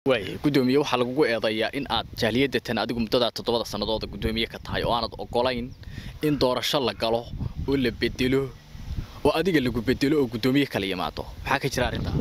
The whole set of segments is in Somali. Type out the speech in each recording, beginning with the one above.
waay gudoomiye waxaa lagugu eedayaa in aad jaaliyadatan adigu muddadaa toddobada sannadooda gudoomiye ka tahay oo aanad ogolayn in doorasho la galo oo la bedelo oo adiga lagu bedelo oo gudoomiye kala yimaado maxaa ka jira arrintaa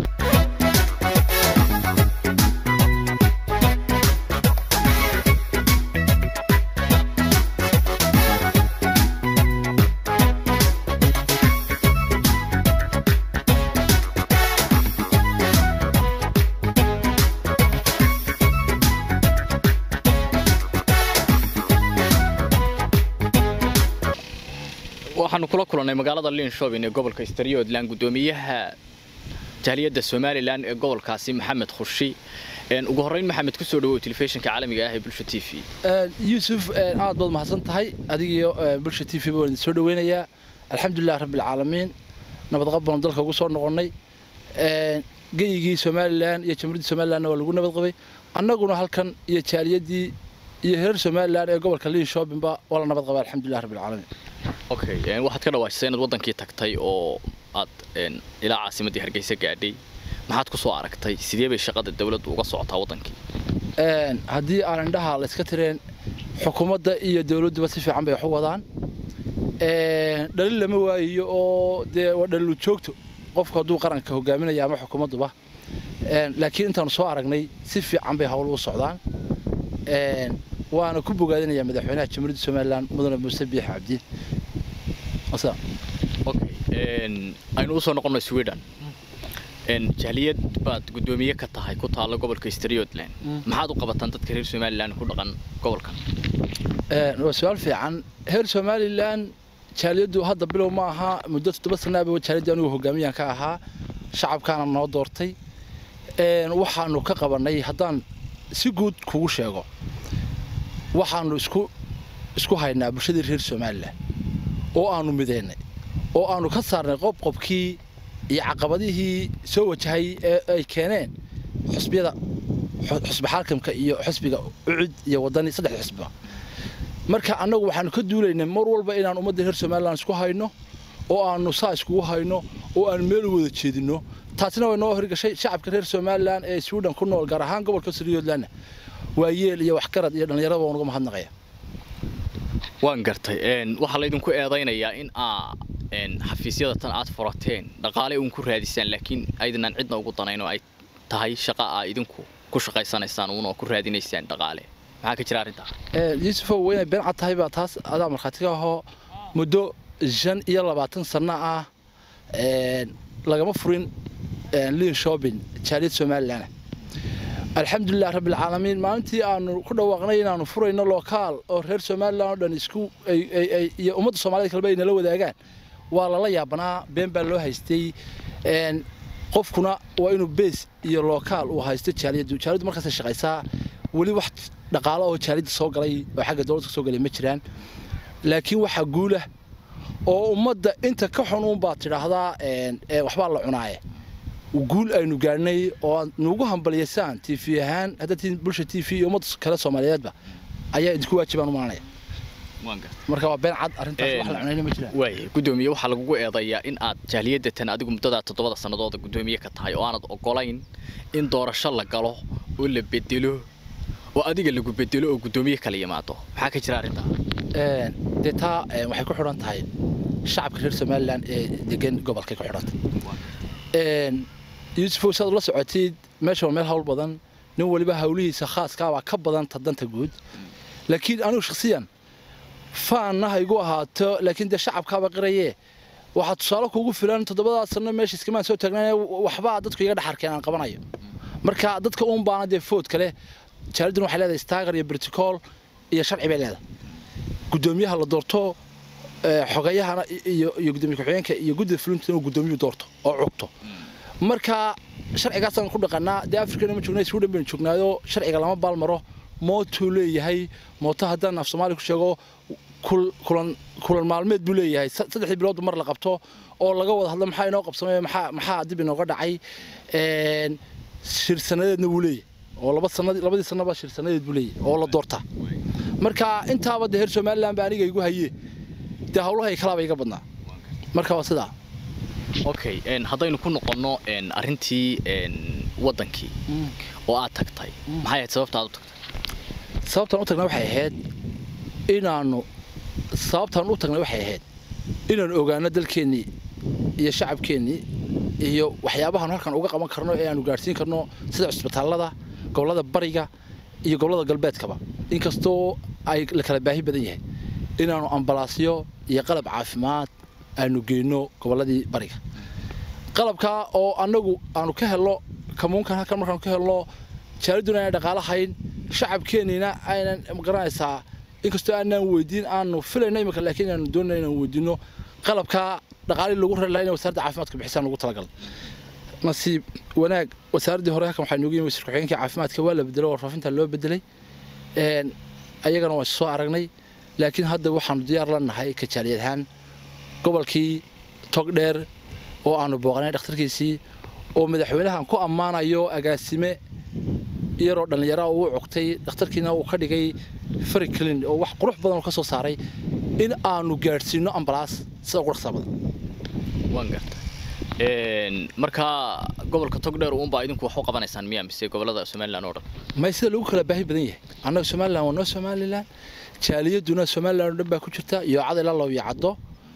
waxaanu kula kulannay magaalada linshoobin ee gobolka staryoodland gudoomiyaha jaaliyadda somalilan ee gobolkaasi maxamed khushi ugu horreyn maxamed ku soo dhawow telefishinka caalamiga ah ee bulsha t v yuusuf aad baad mahadsan tahay adigiyo bulsha t v baan idin soo dhaweynayaa alxamdulilah rabbilcaalamiin nabadqab baanu dalka ugu soo noqonnay geyigii somalilan iyo jamhuuriyadda somalilanna waa lagu nabad qabay annaguna halkan iyo jaaliyaddii iyo heer somalilan ee gobolka linshoobinba waa la nabad qabay alxamdulilah rabbilcaalamiin okay waxaad ka dhawaajisay inaad waddankii tagtay oo aad ilaa caasimaddii hargeysa gaadhay maxaad ku soo aragtay sidee bay shaqada dawladdu uga socotaa waddankii haddii aan indhaha la iska tireen xukuumadda iyo dawladduba si fiican bay wax u wadaan dhalin lama waayiyo oo dee waa dhalilu joogto qofku hadduu qaranka hogaaminaya ama xukuumadduba laakiin intaanu soo aragnay si fiican bay hawl u socdaan waana ku bogaadinayaa madaxweynaha jamhuuriyadda somalilan mudane muuse biix cabdi aynu usoo noqonno sweden jaaliyad baad gudoomiye ka tahay ku taalla gobolka strioodland maxaad u qabataan dadka reer somalilan ku dhaqan gobolkan waa su-aal fiican reer somalilan jaaliyaddu hadda bilow ma aha muddo toddoba sanaaba jaaliyadda anigu hogaamiyaan ka ahaa shacabkaana noo doortay waxaanu ka qabannay haddaan si guud kugu sheego waxaanu isku isku haynaa bulshadii reer somalilan oo aanu midaynay oo aanu ka saarnay qobqobkii iyo caqabadihii soo wajahay ee ay keeneen xusbiyada xusbi xaakamka iyo xusbiga ucud iyo wadani saddex xusbiba marka annagu waxaanu ka duulaynay mar walba inaan ummadda reer somalilan isku hayno oo aanu saa iskugu hayno oo aanu meel u wada jeedinno taasina way noo horgashay shacabka reer somalilan ee sweden ku nool gaar ahaan gobolka sriyoodlandna waa yeel iyo waxgarad iyo dhallinyarada waan uga mahadnaqaya waan gartay waxaa laydinku eedaynayaa in aa xafiisyada tan aad furateen dhaqaale uun ku raadisaan laakiin aydanaan cidna ugu danayn oo ay tahay shaqa aa idinku ku shaqaysanaysaan uun oo ku raadinaysaan dhaqaale maxaa ka jira arrintaa yuusufow waynay been cad tahay baa taas adaa markhaati ka ahoo muddo shan iyo labaatan sanno ah lagama furin liin shopping jaaliyad somalilan alxamdulilah rabbilcaalamiin maalintii aanu ku dhawaaqnay inaanu furayno lokaal oo reer somalilan oo dhan isku iyo ummadda soomaalida kaleba ay nala wadaagaan waa lala yaabanaa been baa loo haystay qofkuna waa inuu bees iyo lokaal uu haysto jaaliyaddu jaaliyaddu markaasay shaqaysaa weli wax dhaqaalo oo jaaliyadda soo galay oo xagga dowladda ka soo galay ma jiraan laakiin waxaa guulah oo ummadda inta ka xun uunbaad tidhaahdaa waxbaa la cunaaye guul aynu gaadhnay oo aad nuugu hambaliyaysaan t v ahaan haddatiin bulsha t v iyo ummadda kale soomaaliyeedba ayaa idinku waajibaan u malanaya marka waa been cad arrintaas wax la cunayna ma jiraan waay gudoomiye waxaa lagugu eedayaa in aad jaaliyadatan adigu muddadaa toddobada sannadooda gudoomiye ka tahay oo aanad ogolayn in doorasho la galo oo la bedelo oo adiga lagu bedelo oo gudoomiye kala yimaado maxaa ka jira arrintaa dee taa waxay ku xidhan tahay shacabka reer somalilan ee degan gobolkay ku xidhantay yuusufow saad ula socotid meesha waa meel hawl badan nin waliba hawlihiisa khaaskaabaa ka badan ta danta guud laakiin anigu shakhsiyan faanna ha igu ahaato laakiin dee shacabkaaba qirayee waxaa tusaale kuugu filan toddobadaa sanno meesha iskamaan soo taagnaan waxbaa dadku iga dhaxarkeen aan qabanayo marka dadka uun baana dee food kale jaalidduna waxay leedahay staagar iyo briticool iyo sharci bay leedahay guddoomiyaha la doorto xogayahana iyo gudoomiye ku-xigeenka iyo guddida fulinta inuu guddoomiyuhu doorto oo cugto marka sharcigaasaan ku dhaqanaa dee afrikana ma joogna sweden baynu joognaayo sharciga lama baalmaro mootuu leeyahay mooto haddaan af soomaaliya ku sheego kulan maalmeed buu leeyahay saddexdii biloodba mar la qabto oo laga wada hadlo maxaa inoo qabsamay maxaa dib inooga dhacay shirsanadeedna wuu leeyahay oo laba sanad labadii sanaba shirsanadeed buu leeyahay oo la doortaa marka intaaba dee reer somaliland baa aniga igu haye dee hawlahay kalaaba iga badnaa marka waa sidaa okay haddaynu ku noqonno arrintii waddankii oo aad tagtay maxay ahayd sababta aad u tagtay sababtaan u tagnay waxay ahayd inaanu sababtaan u tagnay waxay ahayd inaanu ogaano dalkeennii iyo shacabkeennii iyo waxyaabahaanu halkan uga qaban karno ee aanu gaadhsiin karno sida cusbitaallada gobollada bariga iyo gobollada galbeedkaba inkastoo ay la kala baahi badan yahay inaanu ambalaasyo iyo qalab caafimaad aanu geyno gobolladii bariga qalabkaa oo annagu aanu ka helno kamuunkan halkan markaanu ka helno jaaladuna aanay dhaqaalahayn shacabkeenniina aynan magaranaysaa inkastoo aanaan weydiin aanu filayno imika laakiin inaanu doonayna inaan weydiino qalabkaa dhaqaalihii lagu rari lahaa inay wasaaradda caafimaadka bixisaan lagu talagal nasiib wanaag wasaaraddii hore halkan waxaa noogu yimi wasiir ku-xigeenkii caafimaadka waa la bedelay warfaafinta loo bedelay ayagana waan soo aragnay laakiin hadda waxaanu diyaar la nahay kajaaliyad ahaan gobolkii togdheer oo aanu booqanay dhakhtarkiisii oo madaxweynahan ku ammaanayo agaasime iyaroo dhallinyara uu cogtay dhakhtarkiina uu ka dhigay fariclin oo wax qurux badan oo ka soo saaray in aanu gaadhsiino ambalaas sida ugu dhaqsaa badan waan gartay markaa gobolka togdheer uunbaa idinku wax u qabanaysaan miyaa mise gobollada somalilan oo dhan may sida lagu kala baahi badan yahay annaga somalilan waa noo somalilan jaaliyaduna somalilan oo dhan baa ku jirta iyo cad ilaa loo yacaddo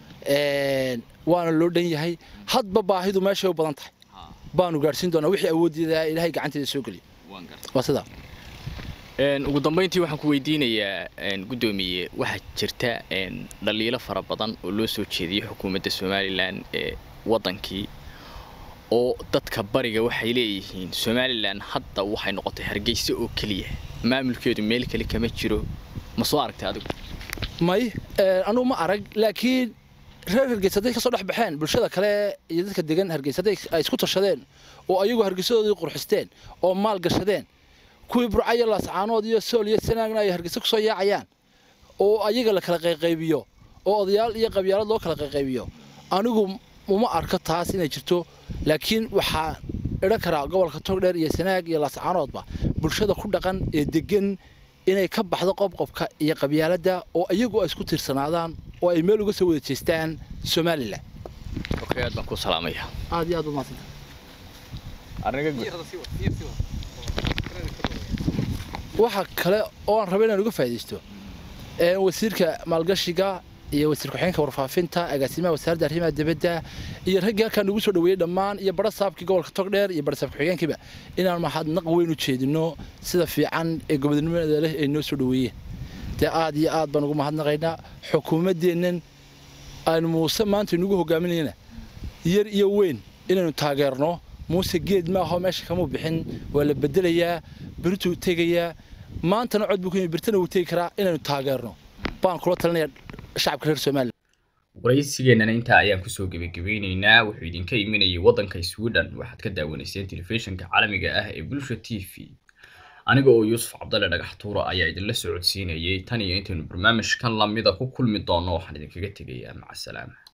waana loo dhan yahay hadba baahidu meeshay u badan tahay baanu gaadhsiin doonaa wixii awooddeeda ilaahay gacanteeda soo geliyo waa sidaa ugu dambayntii waxaan ku weydiinayaa guddoomiye waxaa jirta dhaliilo fara badan oo loo soo jeediyey xukuumadda somalilan ee waddankii oo dadka bariga waxay leeyihiin somalilan hadda waxay noqotay hargeysa oo keliya maamulkeedu meel kale kama jiro ma soo aragtay adigu may anugu ma arag laakiin reer hargeysa hadday ka soo dhex baxeen bulshada kale iyo dadka degan hargeysa hadday ay isku tashadeen oo ayagu hargeysadoodii qurxisteen oo maal gashadeen kuwii burcayo laascaanood iyo sool iyo sanaagna ay hargeysa kusoo yaacayaan oo ayaga la kala qayqaybiyo oo odayaal iyo qabyaalad loo kala qayqaybiyo anigu uma arko taas inay jirto laakiin waxaa idhan karaa gobolka togdheer iyo sanaag iyo laascaanoodba bulshada ku dhaqan ee degan inay ka baxdo qobqobka iyo qabyaaladda oo iyagu ay isku tiirsanaadaan oo ay meel uga soo wada jeestaan somalilan okay aad baan ku salaamaya aad iyo aad umahadsanta waxa kale oo aan raba inaan uga faa'iidaysto wasiirka maalgashiga iyo wasiir ku-xigeenka warfaafinta agaasimaha wasaaradda arrimaha dibadda iyo raggii halkaan ugu soo dhaweeyey dhammaan iyo bara saabkii gobolka togdheer iyo bara saab ku-xigeenkiiba inaan mahadnaq weyn u jeedino sida fiican ee gobodnimada leh ay noo soo dhaweeyeen dee aad iyo aad baan ugu mahadnaqaynaa xukuumaddeennan aanu muuse maanta inugu hogaaminayna yar iyo weyn inaynu taageerno muuse geed ma aho meesha kamuu bixin waa la bedelayaa berituu tegayaa maantana cod buu ku yimi birtana wuu tegi karaa inaynu taageerno baan kula talinaya shacabka reer somalilan waraysigeennana intaa ayaan kusoo gebagabeynaynaa wuxuu idinka imanayay waddanka sweden waxaad ka daawanayseen telefishinka caalamiga ah ee bulsha t v aniga oo yuusuf cabdalle dhagax tuura ayaa idinla socodsiinayay tan iyo intaynu barnaamijkan lamida ku kulmi doonno waxaan idinkaga tegayaa maca salaama